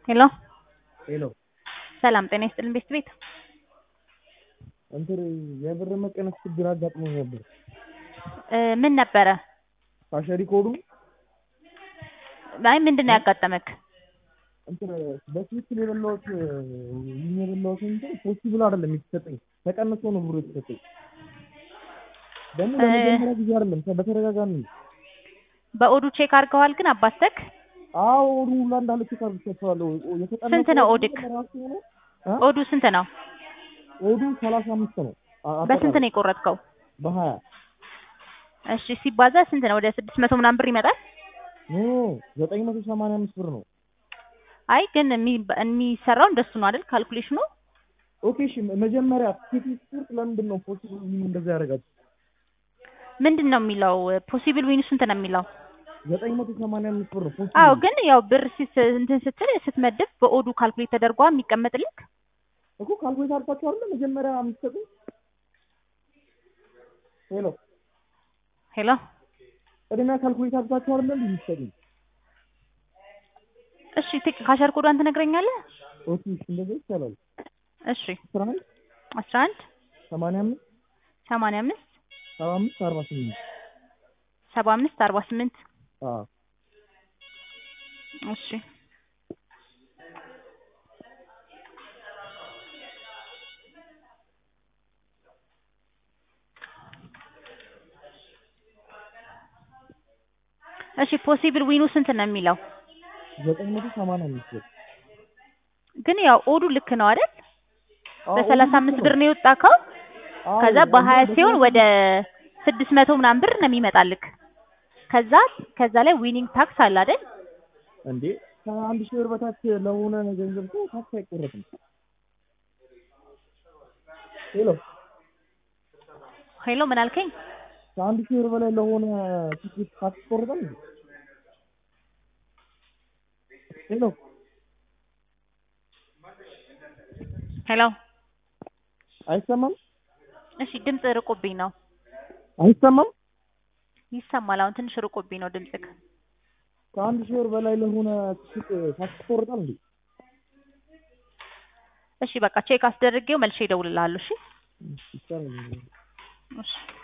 ሄሎ ሄሎ ሰላም ጤና ይስጥልን ቤት ቤት እንትን የብር መቀነስ ችግር አጋጥሞኝ ነበር። እ ምን ነበረ? ካሸሪ ኮዱ አይ ምንድን ነው ያጋጠመክ? እንትን በትክክል የበላሁት ይህን የበላሁት እንትን ፖሲብል አይደለም የተሰጠኝ ተቀንሶ ነው ብሩ የተሰጠኝ። ደግሞ ለመጀመሪያ ጊዜ አይደለም በተደጋጋሚ ነው። በኦዱ ቼክ አድርገዋል ግን አባስተክ አዎ ኦዱ ሁላ እንዳለ ቼክ አድርጌያቸዋለሁ። የተቀነሰው ስንት ነው ኦድክ? ራሱ ሆኖ እ ኦዱ ስንት ነው? ኦዱ ሰላሳ አምስት ነው። አ- በስንት ነው የቆረጥከው? በሀያ እሺ ሲባዛ ስንት ነው? ወደ ስድስት መቶ ምናምን ብር ይመጣል። ኖ ዘጠኝ መቶ ሰማንያ አምስት ብር ነው። አይ ግን የሚ- የሚሰራው እንደሱ ነው አይደል? ካልኩሌሽኑ ኦኬ እሺ መጀመሪያ ቴክኒክ ስፖርት ለምንድን ነው ፖሲብል እንደዛ ያደርጋችሁ? ምንድን ነው የሚለው? ፖሲብል ዊኑ ስንት ነው የሚለው? ዘጠኝ መቶ ሰማንያ አምስት ብር ነው ፖሲብል አዎ ግን ያው ብር ሲስ- እንትን ስትል ስትመድብ በኦዱ ካልኩሌት ተደርጓ የሚቀመጥልክ እኮ ካልኩሌት አድርጋችሁ አይደለ መጀመሪያ የምትሰጡኝ? ሄሎ ሄሎ ቅድሚያ ካልኩሌት አድርጋችሁ አይደለ እንዴ የምትሰጡኝ? እሺ ቲክ ካሸር ኮዷን ትነግረኛለህ? ኦኬ እሺ እንደዛ ይቻላል። እሺ አስራ አንድ አስራ አንድ ሰማንያ አምስት ሰማንያ አምስት ሰባ አምስት አርባ ስምንት ሰባ አምስት አርባ ስምንት አዎ እሺ እሺ ፖሲብል ዊኑ ስንት ነው የሚለው? ዘጠኝ መቶ ሰማንያ አምስት ብር ግን ያው ኦዱ ልክ ነው አይደል? አዎ፣ በሰላሳ ኦዱ አምስት ልክ ብር ነው። ነው የወጣከው። አዎ፣ ከዛ እና በሀያ ሲሆን በሰላሳ ወደ ስድስት መቶ ምናምን ብር ነው የሚመጣልክ። ከዛ ከዛ ላይ ዊኒንግ ታክስ አለ አይደል? እንዴ ከአንድ ሺህ ብር በታች ለሆነ ገንዘብ እኮ ታክስ አይቆረጥም። ሄሎ ሄሎ ምን አልከኝ? ከአንድ ሺህ ብር በላይ ለሆነ ቲኬት ታክስ ይቆረጣል እንዴ? ሄሎ ሄሎ አይሰማም? እሺ ድምፅ ርቆብኝ ነው። አይሰማም? ይሰማል። አሁን ትንሽ ርቆብኝ ነው ድምፅክ። ከአንድ ሺህ ብር በላይ ለሆነ ቲኬት ታክስ ይቆረጣል እንዴ? እሺ በቃ ቼክ አስደርጌው መልሼ እደውልልሃለሁ። እሺ ይቻላል። እሺ